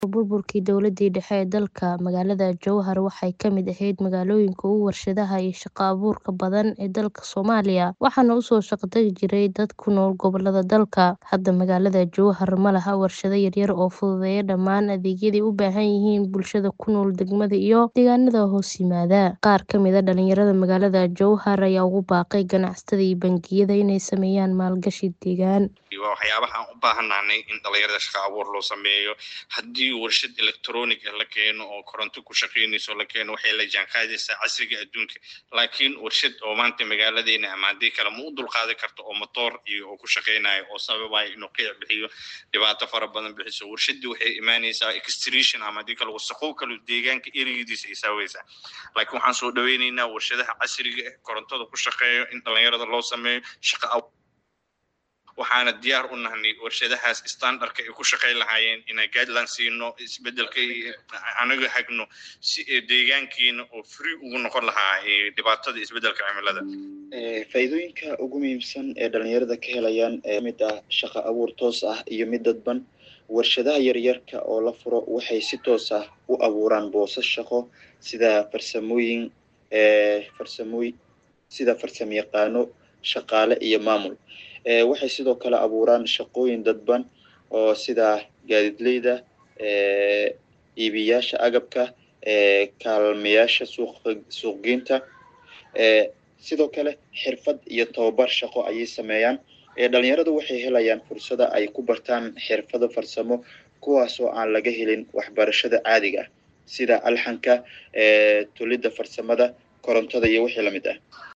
Burburkii dowladii dhexe ee dalka, magaalada Jowhar waxay ka mid ahayd magaalooyinka ugu warshadaha iyo shaqo abuurka badan ee dalka Soomaaliya, waxaana u soo shaqo tagi jiray dad ku nool gobollada dalka. Hadda magaalada Jowhar ma laha warshado yaryar oo fududeeya dhammaan adeegyada ay u baahan yihiin bulshada ku nool degmada iyo deegaanada hoos yimaada. Qaar ka mid ah dhalinyarada magaalada Jowhar ayaa ugu baaqay ganacsatada iyo bangiyada inay sameeyaan maalgashi deegaan. waa waxyaabaha aan u baahannahay in dhalinyarada shaqo abuur loo sameeyo haddii warshad electronic ah la keeno oo koronto ku shaqeynayso la keeno waxay la jaanqaadaysaa casriga adduunka laakiin warshad oo maanta magaaladeena ama haddii kale ma u dulqaadi karto oo motoor iyo oo ku shaqeynayo oo sababayo inuu qiic bixiyo dhibaato fara badan bixiso warshadii waxay imaanaysaa extrusion ama haddii kale wasaqow kale deegaanka ereyadiisa ay saaweysaa laakiin waxaan soo dhaweyneynaa warshadaha casriga ah korontada ku shaqeeyo in dhalinyarada loo sameeyo shaqo abuur waxaana diyaar u nahnay warshadahaas standardka ay ku shaqeyn lahaayeen inaan guideline siino isbedelka anaga hagno si deegaankiina oo free ugu noqon lahaa dhibaatada isbedelka cimilada faa'iidooyinka ugu muhiimsan ee dhalinyarada ka helayaan ee mid ah shaqo abuur toos ah iyo mid dadban warshadaha yaryarka oo la furo waxay si toos ah u abuuraan boosas shaqo sida farsamooyin farsamooy sida farsamo yaqaano shaqaale iyo maamul waxay sidoo kale abuuraan shaqooyin dadban oo sida gaadiidleyda iibiyaasha agabka kaalmayaasha suuq suuqgeynta sidoo kale xirfad iyo tababar shaqo ayay sameeyaan dhalinyaradu waxay helayaan fursada ay ku bartaan xirfado farsamo kuwaasoo aan laga helin waxbarashada caadiga ah sida alxanka tolidda farsamada korontada iyo wixii lamid ah